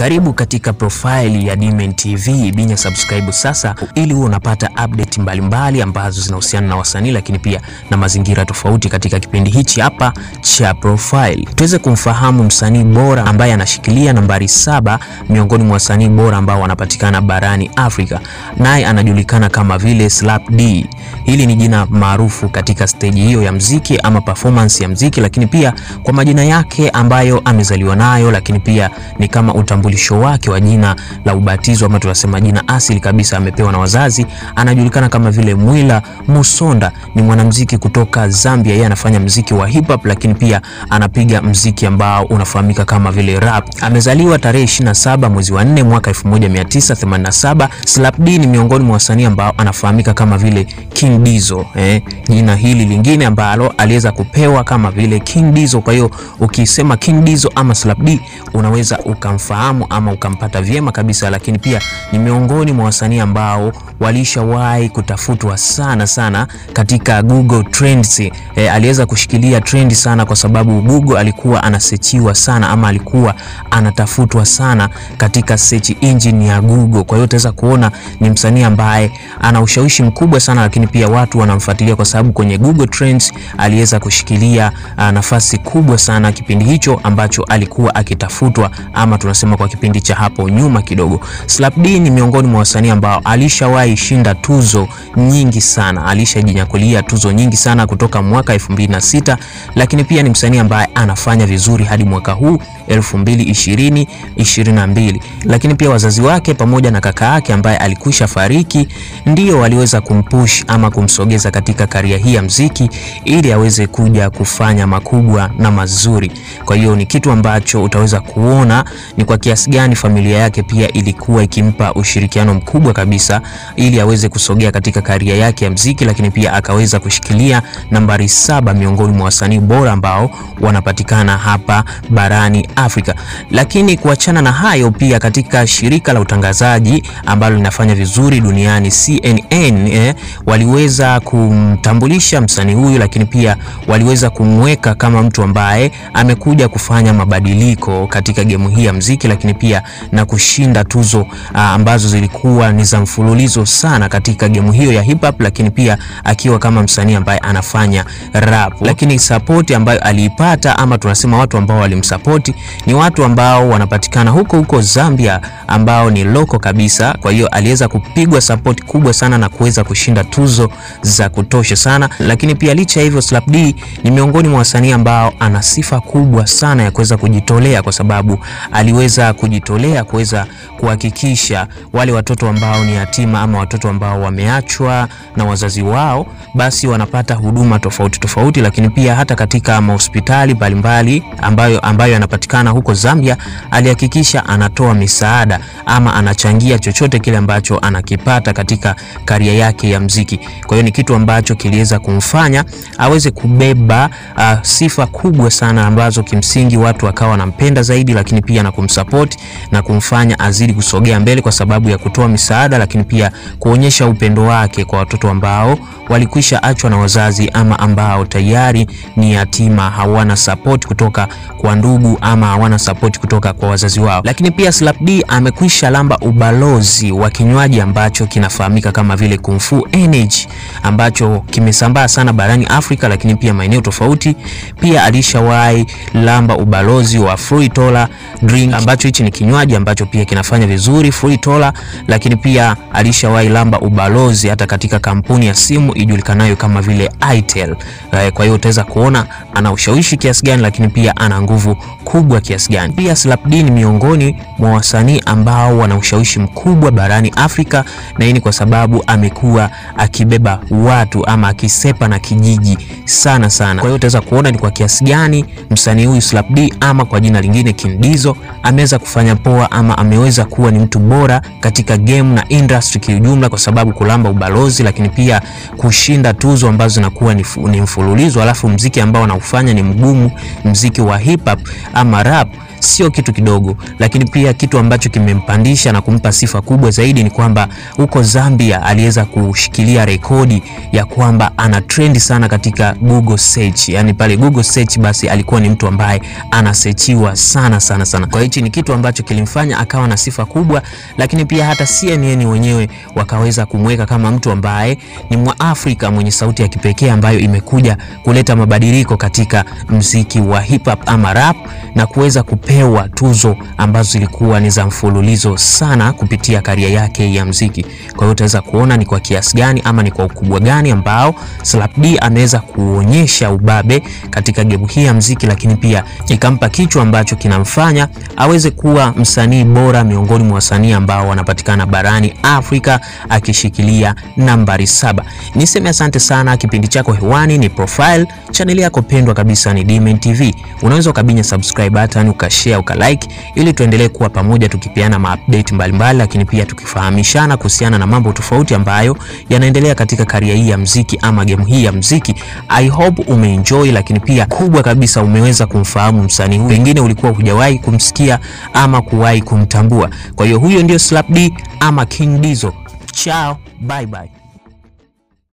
Karibu katika profile ya Dmen TV, binya subscribe sasa ili uwe unapata update mbalimbali ambazo zinahusiana na wasanii lakini pia na mazingira tofauti katika kipindi hichi hapa cha profile. Tuweze kumfahamu msanii bora ambaye anashikilia nambari saba miongoni mwa wasanii bora ambao wanapatikana barani Afrika, naye anajulikana kama vile Slap D. Hili ni jina maarufu katika stage hiyo ya mziki ama performance ya mziki, lakini pia kwa majina yake ambayo amezaliwa nayo, lakini pia ni kama utambulisho wake wa jina la ubatizo ama tunasema jina asili kabisa amepewa na wazazi. Anajulikana kama vile Mwila Musonda, ni mwanamuziki kutoka Zambia. Yeye anafanya mziki wa hip hop, lakini pia anapiga mziki ambao unafahamika kama vile rap. Amezaliwa tarehe 27 mwezi wa 4 mwaka 1987. Slap D ni miongoni mwa wasanii ambao anafahamika kama vile King Dizo, eh, jina hili lingine ambalo aliweza kupewa kama vile King Dizo. Kwa hiyo ukisema King Dizo ama Slap D unaweza ukamfahamu ama ukampata vyema kabisa, lakini pia ni miongoni mwa wasanii ambao walishawahi kutafutwa sana sana katika Google Trends. E, aliweza kushikilia trend sana kwa sababu Google alikuwa anasechiwa sana ama alikuwa anatafutwa sana katika search engine ya Google. Kwa hiyo utaweza kuona ni msanii ambaye ana ushawishi mkubwa sana, lakini pia watu wanamfuatilia kwa sababu kwenye Google Trends aliweza kushikilia uh, nafasi kubwa sana kipindi hicho ambacho alikuwa akitafutwa ama tunasema kwa kipindi cha hapo nyuma kidogo. Slap D ni miongoni mwa wasanii ambao alishawahi shinda tuzo nyingi sana, alishajinyakulia tuzo nyingi sana kutoka mwaka 2006, lakini pia ni msanii ambaye anafanya vizuri hadi mwaka huu 2020 22, lakini pia wazazi wake pamoja na kaka yake ambaye alikwisha fariki ndio waliweza kumpush ama kumsogeza katika karia hii ya mziki ili aweze kuja kufanya makubwa na mazuri. Kwa hiyo ni kitu ambacho utaweza kuona ni kwa kiasi gani familia yake pia ilikuwa ikimpa ushirikiano mkubwa kabisa ili aweze kusogea katika karia yake ya mziki, lakini pia akaweza kushikilia nambari saba miongoni mwa wasanii bora ambao wanapatikana hapa barani Afrika. Lakini kuachana na hayo, pia katika shirika la utangazaji ambalo linafanya vizuri duniani CNN, eh, waliweza kumtambulisha msanii huyu, lakini pia waliweza kumweka kama mtu ambaye amekuja kufanya mabadiliko katika gemu hii ya mziki, lakini pia na kushinda tuzo a, ambazo zilikuwa ni za mfululizo sana katika gemu hiyo ya hip hop, lakini pia akiwa kama msanii ambaye anafanya rap. Lakini support ambayo aliipata ama tunasema watu ambao walimsupport ni watu ambao wanapatikana huko huko Zambia ambao ni loko kabisa. Kwa hiyo aliweza kupigwa support kubwa sana na kuweza kushinda tuzo za kutosha sana, lakini pia licha ya hivyo, Slap D ni miongoni mwa wasanii ambao ana sifa kubwa sana ya kuweza kujitolea kwa sababu aliweza kujitolea kuweza kuhakikisha wale watoto ambao ni yatima ama watoto ambao wameachwa na wazazi wao basi wanapata huduma tofauti tofauti, lakini pia hata katika mahospitali mbalimbali ambayo ambayo yanapatikana huko Zambia, alihakikisha anatoa misaada ama anachangia chochote kile ambacho anakipata katika karia yake ya mziki. Kwa hiyo ni kitu ambacho kiliweza kumfanya aweze kubeba uh, sifa kubwa sana ambazo kimsingi watu wakawa wanampenda zaidi, lakini pia na kumsupport na kumfanya azidi kusogea mbele kwa sababu ya kutoa misaada, lakini pia kuonyesha upendo wake kwa watoto ambao walikwisha achwa na wazazi ama ambao tayari ni yatima, hawana support kutoka kwa ndugu ama hawana support kutoka kwa wazazi wao. Lakini pia Slap D amekwisha lamba ubalozi wa kinywaji ambacho kinafahamika kama vile Kung Fu Energy ambacho kimesambaa sana barani Afrika, lakini pia maeneo tofauti. Pia alishawahi lamba ubalozi wa Fruitola drink ambacho hichi ni kinywaji ambacho pia kinafanya vizuri Fruitola, lakini pia alishawahi lamba ubalozi hata katika kampuni ya simu ijulikanayo kama vile Itel. Kwa hiyo utaweza kuona ana ushawishi kiasi gani, lakini pia ana nguvu kubwa kiasi gani. Pia Slap D ni miongoni mwa wasanii ambao wana ushawishi mkubwa barani Afrika, na hii ni kwa sababu amekuwa akibeba watu ama akisepa na kijiji sana sana. Kwa hiyo utaweza kuona ni kwa kiasi gani msanii huyu Slap D ama kwa jina lingine King Dizo ameweza kufanya poa ama ameweza kuwa ni mtu bora katika game na industry kiujumla, kwa sababu kulamba ubalozi, lakini pia kushinda tuzo ambazo zinakuwa ni, ni mfululizo, alafu mziki ambao anaufanya ni mgumu, mziki wa hip hop ama rap sio kitu kidogo, lakini pia kitu ambacho kimempandisha na kumpa sifa kubwa zaidi ni kwamba huko Zambia aliweza kushikilia rekodi ya kwamba ana trend sana katika Google search, yani pale Google search, basi alikuwa ni mtu ambaye anasechiwa sana sana sana. Kwa hichi ni kitu ambacho kilimfanya akawa na sifa kubwa, lakini pia hata CNN wenyewe wakaweza kumweka kama mtu ambaye ni Mwafrika mwenye sauti ya kipekee ambayo imekuja kuleta mabadiliko katika mziki wa hip hop ama rap na kuweza kupewa tuzo ambazo zilikuwa ni za mfululizo sana kupitia karia yake ya mziki. Kwa hiyo utaweza kuona ni kwa kiasi gani ama ni kwa ukubwa gani ambao Slap D ameweza kuonyesha ubabe katika gemu hii ya mziki, lakini pia ikampa kichwa ambacho kinamfanya aweze kuwa msanii bora miongoni mwa wasanii ambao wanapatikana barani Afrika akishikilia nambari saba. Niseme asante sana. Kipindi chako hewani ni Profile, chaneli yako pendwa kabisa ni Dmen TV. Unaweza ukabinya subscribe button, ukashare, ukalike ili tuendelee kuwa pamoja tukipeana maupdate mbalimbali, lakini pia tukifahamishana kuhusiana na mambo tofauti ambayo yanaendelea katika karia hii ya mziki ama game hii ya mziki. I hope umeenjoy, lakini pia kubwa kabisa umeweza kumfahamu msanii huyu, pengine ulikuwa hujawahi kumsikia ama kuwahi kumtambua. Kwa hiyo huyo ndio Slap D ama King Dizo. Ciao, bye bye.